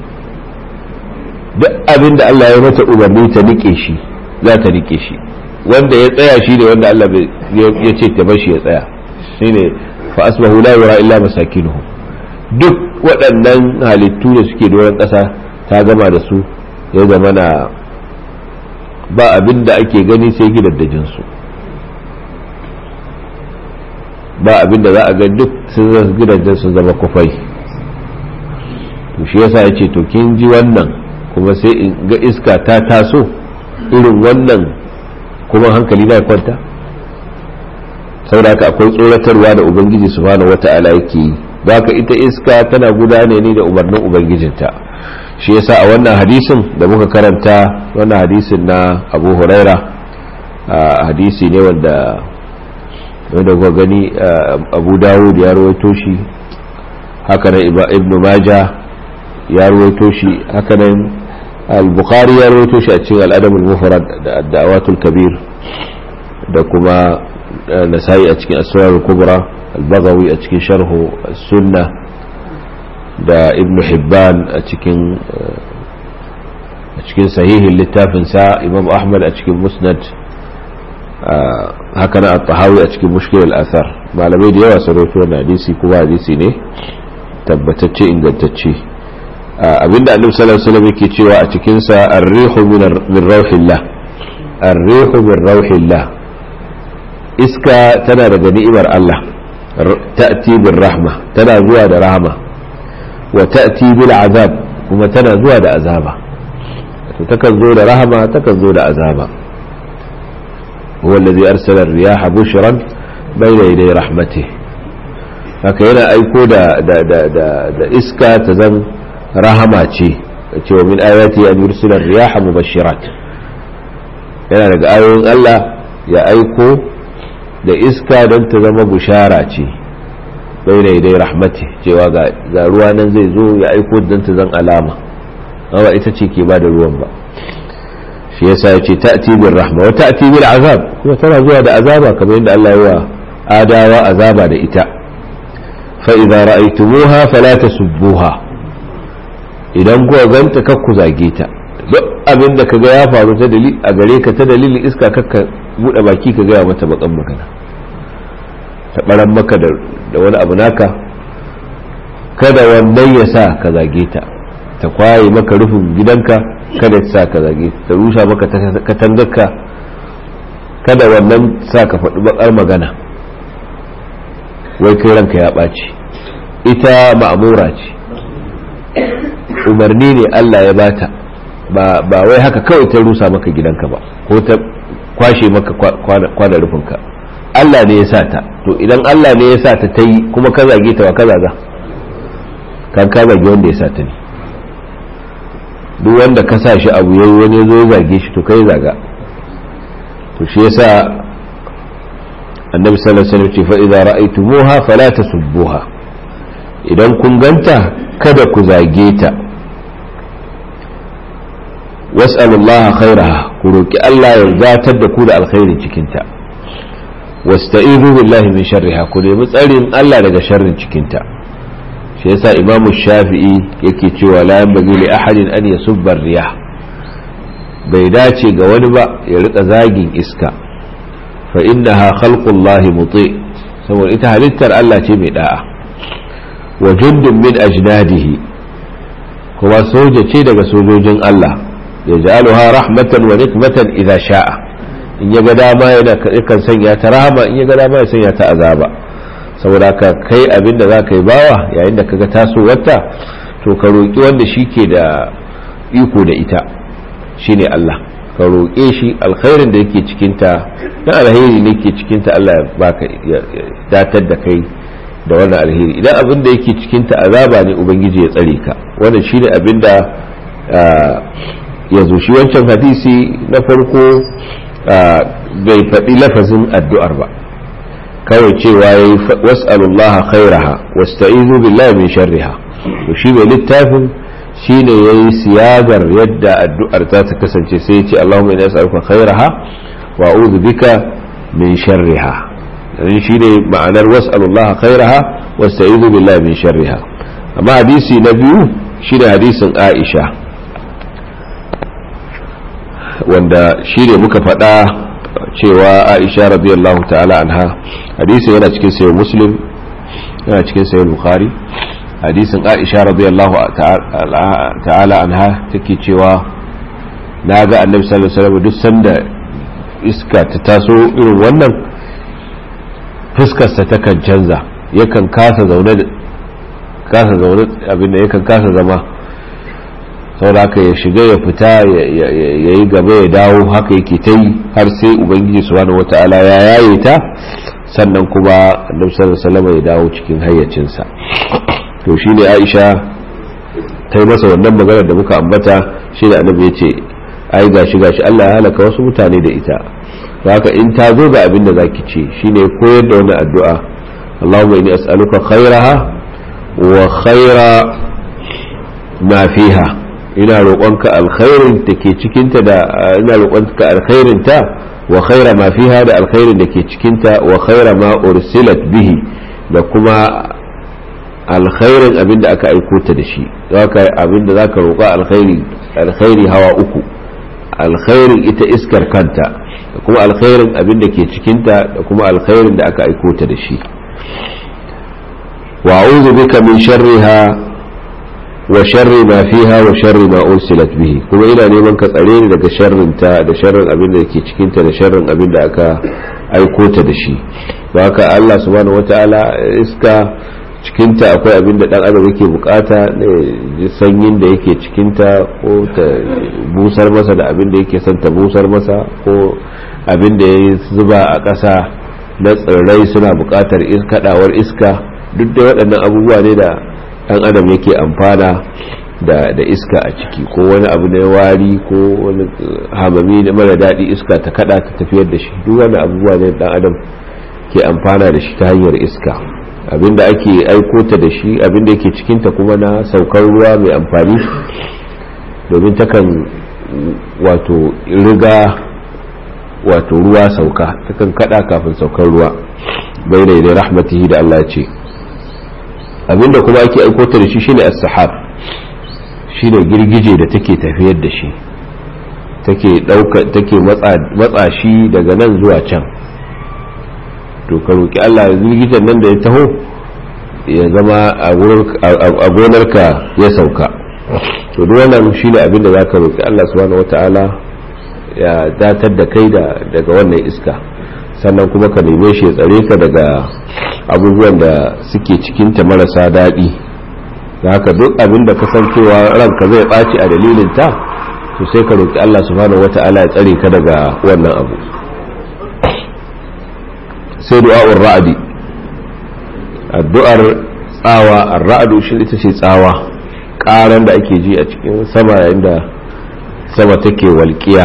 duk abin da Allah ya mata umarni ta rike shi za ta rike shi wanda ya tsaya shi ne wanda Allah ya ce ta bashi ya tsaya shine fa asbahu la yura illa masakinuhum duk waɗannan halittu da suke doron ƙasa ta gama da su ya zama na ba abin da ake gani sai gidaddajin su ba abin da za a ga duk sun gidajen sun zama kufai to shi yasa ya ce to kin ji wannan kuma sai in ga iska ta taso irin wannan kuma hankali na kwanta saboda haka akwai tsoratarwa da ubangiji subhanahu wata'ala yake yi baka ita iska tana gudane ne da umarnin ubangijinta shi yasa a wannan hadisin da muka karanta wannan hadisin na abu huraira hadisi ne wanda wanda kuka gani abu dawud ya rawaito shi haka nan ibnu maja ya rawaito shi haka nan al-bukhari ya rawaito shi a cikin al-adab al-mufrad da ad-da'awatul kabir da kuma nasa'i a cikin asrar al-kubra al-baghawi a cikin sharhu as-sunnah da ibn hibban a cikin a cikin sahihin littafin sa imam ahmad a cikin musnad haka na at-tahawi a cikin mushkil al-athar malamai da yawa sun rawaito wannan hadisi kuma hadisi ne tabbatacce ingantacce abinda annabi sallallahu alaihi wasallam yake cewa a cikin sa ar-rihu min rauhillah ar-rihu min rauhillah iska tana daga ni'imar Allah ta'ti bir rahma tana zuwa da rahma wa ta'ti bil azab kuma tana zuwa da azaba to takan zo da rahama takan zo da azaba huwa allazi arsala ar-riyaha bushran bayna yaday rahmatih haka yana aiko da da da da, da iska ta zan rahama ce cewa min ayati an yursila ar-riyaha mubashirat yana daga ayoyin Allah ya aiko da iska don ta zama bushara ce bai da idai rahmati cewa ga ruwa nan zai zo ya aiko don ta zan alama ba ita ce ke ba da ruwan ba shi yasa ya ce ta'ti bil rahma wa ta'ti bil azab kuma tana zuwa da azaba kamar yadda Allah ya wa adawa azaba da ita fa idza ra'aytumuha fala tasubbuha idan kuwa ganta kakku zage ta duk abin da kaga ya faru ta dalil a gare ka ta dalilin iska kakka bude baki ka gaya mata bakan magana ta baran maka da wani abu naka kada wannan ya sa ka zage ta ta kwaye maka rufin gidanka kada ta sa ka zage ta rusha maka katangarka kada wannan sa ka faɗi bakar magana wai kai ranka ya ɓaci ita ma'amura ce umarni ne Allah ya bata ba wai haka kawai ta rusa maka gidanka ba ko ta kwashe maka kwana rufinka Allah ne ya sa ta to idan Allah ne ya sa ta ta yi kuma ka zage ta wa ka zaga kan ka zage wanda ya sa ta ne duk wanda ka sa shi abu yayi wani zo ya zage shi to kai zaga to shi yasa annabi sallallahu alaihi wasallam ce fa idza ra'aytumuha fala tasubbuha idan kun ganta kada ku zage ta was'alullaha khairaha ku roki Allah ya zatar da ku da alkhairin cikinta wasta'izu billahi min sharriha ku nemi tsarin Allah daga sharrin cikinta shi yasa Imam Shafi'i yake cewa la yanbaghi li ahadin an yasubba riyah bai dace ga wani ba ya rika zagin iska fa innaha khalqullahi muti saboda ita halittar Allah ce mai da'a wa jundun min ajdadihi kuma soja ce daga sojojin Allah yaj'aluha rahmatan wa nikmatan idza sha'a in ya ga dama yana kan sanya ta rahama in ya ga dama ya sanya ta azaba saboda ka kai abin da zaka yi bawa yayin da kaga tasowarta to ka roki wanda shike da iko da ita shine Allah ka roƙe shi alkhairin da yake cikin ta dan alheri ne yake cikin ta Allah ya baka ya datar da kai da wannan alheri idan abin da yake cikin ta azaba ne ubangiji ya tsare ka wannan shine abin da ya zo shi wancan hadisi na farko bai faɗi lafazin addu'ar ba kawai cewa ya yi was'alullah khairaha wasta'izu billahi min sharriha to shi mai littafin shi ne ya yi siyagar yadda addu'ar za ta kasance sai ya ce Allahumma ina as'aluka khairaha wa a'udhu bika min sharriha dan shi ne ma'anar was'alullah khairaha wasta'izu billahi min sharriha amma hadisi na biyu shi ne hadisin Aisha wanda shi ne muka faɗa cewa aisha radiyallahu ta'ala anha hadisin yana cikin sayo muslim yana cikin sayo bukhari hadisin aisha radiyallahu ta'ala anha take cewa na ga annabi sallallahu alaihi wasallam duk sanda iska ta taso irin wannan fuskarsa takan canza yakan kasa zaune kasa zaune abin da yakan kasa zama saboda haka ya shiga ya fita ya yi gaba ya dawo haka yake ta yi har sai ubangiji subhanahu wata'ala ya yaye ta sannan kuma annabi sallallahu alaihi wasallam ya dawo cikin hayyacinsa to shine Aisha ta yi masa wannan maganar da muka ambata shi da annabi ya ce ai gashi gashi Allah ya halaka wasu mutane da ita haka in ta zo ga abin da zaki ce shine koyar da wannan addu'a Allahumma inni as'aluka khairaha wa khaira ma fiha ina roƙonka alkhairin da ke cikinta da ina roƙonka alkhairin ta wa khaira ma fiha da alkhairin da ke cikinta wa khaira ma ursilat bihi da kuma alkhairin abin da aka aiko ta da shi zaka abin da zaka roƙa alkhairi alkhairi hawa uku alkhairin ita iskar kanta da kuma alkhairin abin da ke cikinta da kuma alkhairin da aka aiko ta da shi wa a'udhu bika min sharriha wa sharri ma fiha wa sharri ma ursilat bihi kuma ina neman ka tsare ni daga sharrin ta da sharrin abin da ke cikinta da sharrin abin da aka aiko ta da shi haka Allah subhanahu wataala iska cikinta akwai abin da dan adam yake bukata ne sanyin da yake cikinta ko ta busar masa da abin da yake son ta busar masa ko abin da ya zuba a ƙasa na tsirrai suna bukatar kadawar iska duk da waɗannan abubuwa ne da dan adam yake amfana da da iska a ciki ko wani abu na wari ko wani hamami na mara daɗi iska ta kada ta tafiyar da shi duk wani abubuwa ne dan adam ke amfana da shi ta hanyar iska abinda ake aiko ta da shi abinda yake cikinta kuma na saukar ruwa mai amfani domin takan wato riga wato ruwa sauka takan kada kafin saukar ruwa bai da rahmatihi da Allah ce abinda kuma ake aiko ta da shi shine as-sahab shine girgije da take tafiyar da shi take dauka take matsa shi daga nan zuwa can to ka roki Allah girgijen nan da ya taho ya zama a gonarka ya sauka to duk wannan shine abin da zaka roki Allah subhanahu wataala ya datar da kai da daga wannan iska sannan kuma ka neme shi ya tsare ka daga abubuwan da suke cikin ta marasa daɗi da haka duk abin da kasancewa ranka zai ɓaci a dalilin ta to sai ka roki Allah subhanahu wataala ya tsare ka daga wannan abu sai du'a'ur ra'adi addu'ar tsawa ar-ra'du shi ita ce tsawa karan da ake ji a cikin sama yayin da sama take walƙiya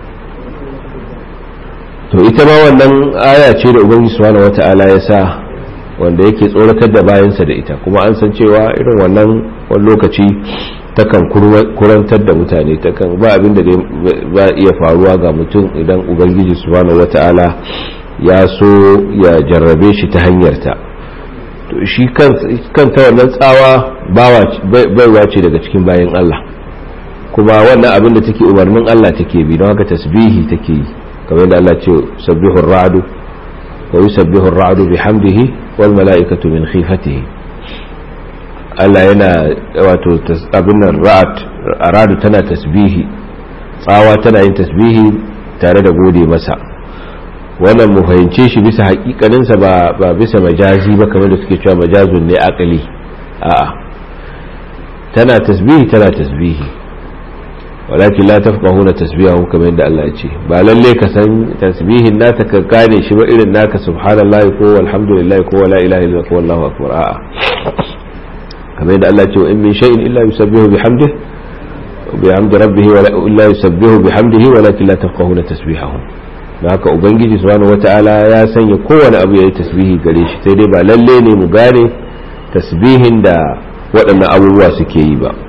to ita ma wannan aya ce da ubangiji subhanahu wata'ala ya sa wanda yake tsoratar da bayansa da ita kuma an san cewa irin wannan wani lokaci takan kurantar da mutane takan ba abin da ba iya faruwa ga mutum idan ubangiji subhanahu wata'ala ya so ya jarrabe shi ta hanyarta to shi kanta wannan tsawa baiwa ce daga cikin bayan Allah kuma wannan abin da take umarnin Allah take bi don haka tasbihi take yi kamar da Allah ce sabbihu ar-ra'du wa yusabbihu ar-ra'du bihamdihi wal mala'ikatu min khifatihi Allah yana wato abin nan ra'at aradu tana tasbihi tsawa tana yin tasbihi tare da gode masa wannan mu fahimce shi bisa hakikaninsa ba ba bisa majazi ba kamar da suke cewa majazun ne akali a'a tana tasbihi tana tasbihi walakin la tafqahuna tasbihahu kamar yadda Allah ya ce ba lalle ka san tasbihin nata ka gane shi ba irin naka subhanallahi ko walhamdulillahi ko la ilaha illa ko wallahu akbar a'a kamar yadda Allah ya ce in min shay'in illa yusabbihu bihamdihi bihamdi rabbih wa la yusabbihu bihamdihi walakin la tafqahuna tasbihahu da haka ubangiji subhanahu wata'ala ya sanya kowane abu yayi tasbihi gare shi sai dai ba lalle ne mu gane tasbihin da waɗannan abubuwa suke yi ba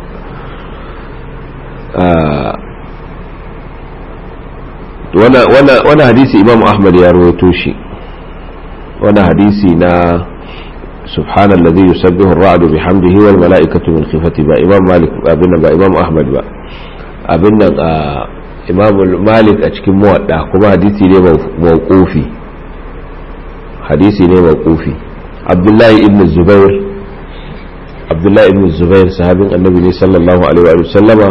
wani hadisi imam ahmad ya rawaito shi wani hadisi na سبحان الذي يسبح الرعد بحمده والملائكة من خفته با إمام مالك أبنا با إمام أحمد با أبنا إمام مالك أتكي موضع كما حديثي لي موقوفي حديثي لي موقوفي عبد الله ابن الزبير عبد الله ابن الزبير صحابي النبي صلى الله عليه وآله وسلم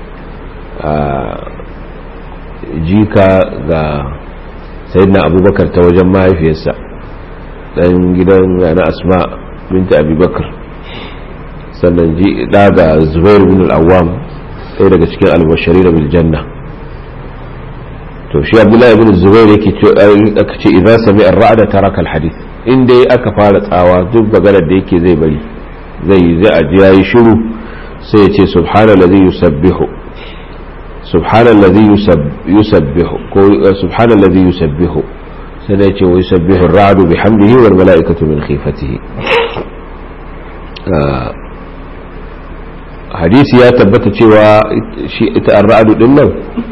jika ga sayyidina abubakar ta wajen mahaifiyarsa dan gidan na asma binta abubakar sannan ji daga zubair bin al-awwam ɗaya daga cikin albashari da biljanna to shi abdullahi ibn zubair yake ce aka ce idan sami ar-ra'da taraka al-hadith in dai aka fara tsawa duk maganar da yake zai bari zai zai aji yayi shiru sai ya ce subhanallazi yusabbihu subhanallazi yusabbihu ko subhanallazi yusabbihu sai ya ce wa yusabbihu ar-ra'du bihamdihi wal mala'ikatu min khifatihi hadisi ya tabbata cewa shi ita ar-ra'du din nan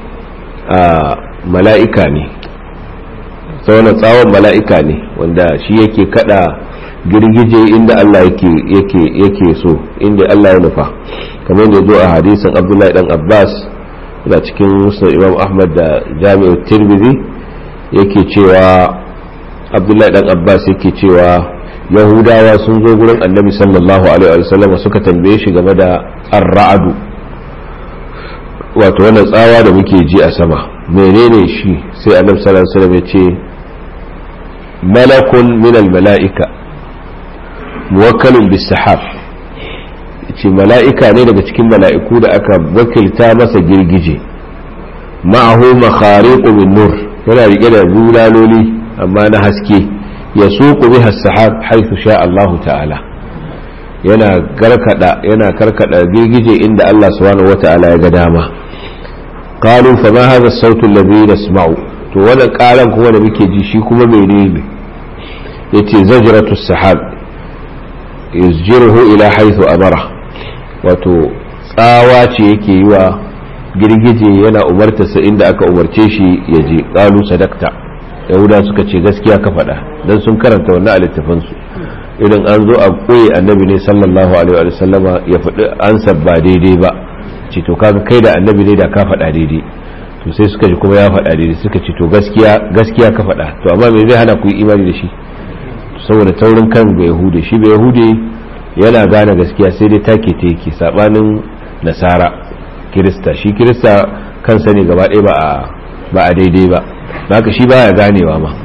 mala'ika ne sauran tsawon mala'ika ne wanda shi yake kada girgije inda Allah yake so inda Allah ya nufa kamar da zo a hadisin abdullahi dan abbas da cikin musulun imam ahmad da jami'ar tirmidhi yake cewa abdullahi dan abbas yake cewa yahudawa sun zo gurin annabi sallallahu alaihi wasallam suka tambaye shi game da ar-ra'adu wato wannan tsawa da muke ji a sama menene shi sai annabi sallallahu alaihi wasallam ya ce malakun min al-mala'ika muwakkalun bis-sahab ce mala'ika ne daga cikin mala'iku da aka wakilta masa girgije ma'ahu makhariqu min nur yana rike da bulaloli amma na haske ya suku biha as-sahab haythu sha Allah ta'ala yana karkada yana karkada girgije inda Allah subhanahu wata'ala ya ga dama qalu fa ma hadha as-sautu alladhi nasma'u to wannan karan kuma da muke ji shi kuma menene yace zajratu as-sahab yuzjiruhu ila haythu amara wato tsawa ce yake yi wa girgije yana umartarsa inda aka umarce shi ya je qalu sadaqta yahuda suka ce gaskiya ka faɗa dan sun karanta wannan a littafansu idan an zo a koyi annabi ne sallallahu alaihi wa sallama ya faɗi ansa ba daidai ba ce to kaga kai da annabi ne da ka faɗa daidai to sai suka ji kuma ya faɗa daidai suka ce to gaskiya gaskiya ka faɗa to amma me zai hana ku yi imani da shi saboda taurin kan bai yahude shi bai yahude yana gane gaskiya sai dai take ta yake sabanin nasara kirista shi kirista kansa ne gaba ɗaya ba a daidai ba haka shi baya ganewa ma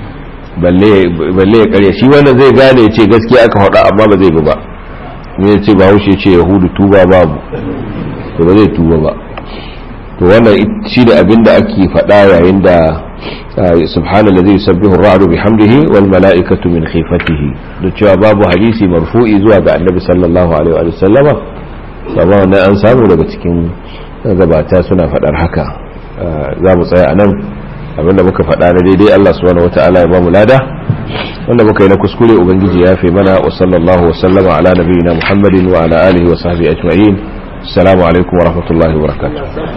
balle ya karya shi wannan zai gane ya ce gaskiya aka faɗa amma ba zai bi ba ne ya ce ba haushe ce yahudu tuba babu to ba zai tuba ba to wannan shi da abin da ake faɗa yayin da subhanallah zai sabbihu ra'adu bihamdihi wal mala'ikatu min khifatihi da cewa babu hadisi marfu'i zuwa ga annabi sallallahu alaihi wa sallama amma wannan an samu daga cikin gabata suna faɗar haka za mu tsaya a nan abinda muka faɗa na daidai Allah subhanahu wata'ala ya ba mu lada wanda muka yi na kuskure ubangiji ya fi mana wa sallallahu wa sallama ala nabiyina muhammadin wa ala alihi wa sahbihi ajma'in assalamu alaikum wa rahmatullahi wa barakatuh